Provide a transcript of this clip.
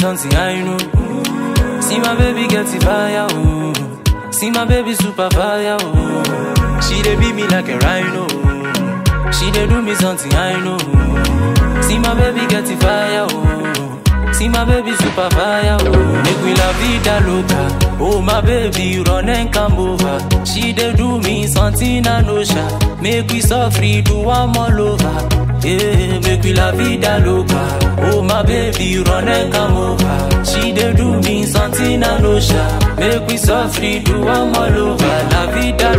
something I know. See my baby get the fire, oh. See my baby super fire, oh. She dey beat me like a rhino. She dey do me something I know. See my baby get the fire, oh. See my baby super fire, oh. Make we la vida loca. Oh my baby, run and come over. She dey do me something I know, sha. Make we suffer, do one all over. Yeah, make we la vida loca. Oh my baby, run and come over. She dey do me something I know, sha. Make we suffer, do one all over. La vida